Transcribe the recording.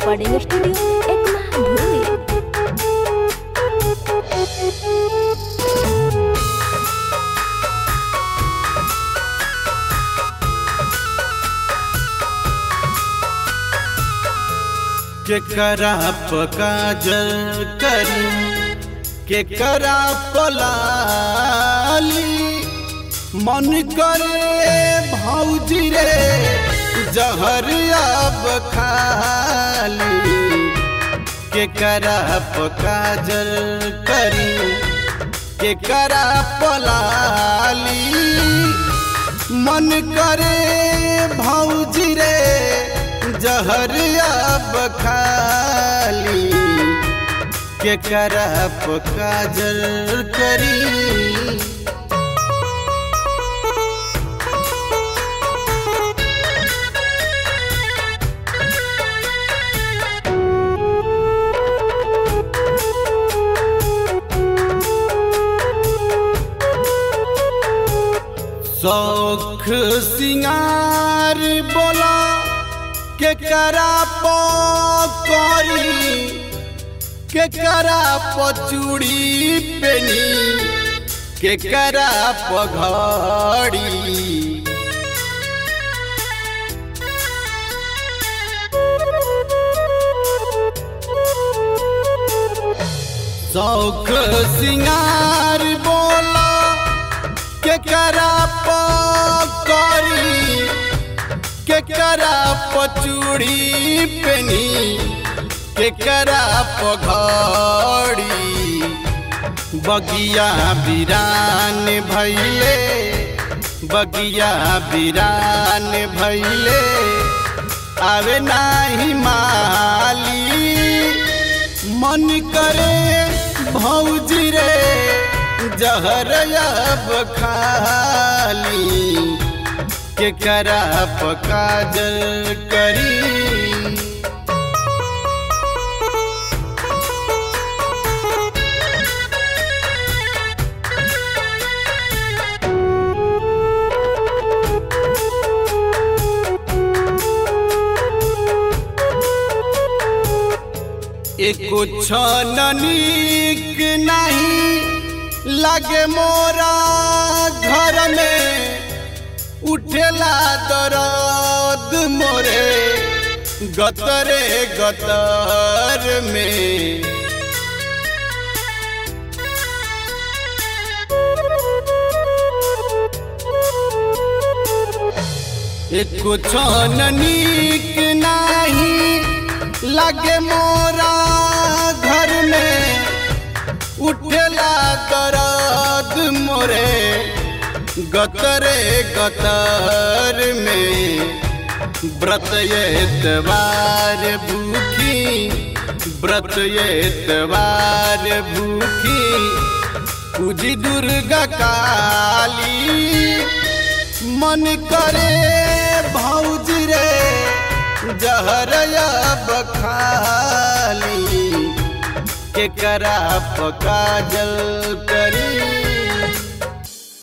recording studio Ekma भूमि केकरा पकाजल करी केकरा पलाली मन करे भौजी रे जहर अब खाली केकरा पकाजल करी केकरा पलाली मन करे भौजी रे जहर अब खाली के करप काजल करी शौख सिंगार बोला के करा पकड़ी के करा पचूड़ी पेनी के करा पघड़ी शौख सिंगार बोला के करा पकड़ी के करा पचूड़ी पेनी के करा पघड़ी बगिया बिरान भैले बगिया बिरान भैले आवे नाही माली मन करे भौजी रे जहर अब खाली के करा पकाजल करी एको छन नीक नहीं लगे मोरा घर में उठेला दर्द मोरे गतरे गतर में एको छन नीक नहीं लगे मोरा घर में उठेला दर्द मोरे गतरे गतर में व्रत एतवार भूखी व्रत एतवार भूखी पूजी दुर्गा काली मन करे भौजी रे जहर अब खाली के करा पकाजल करी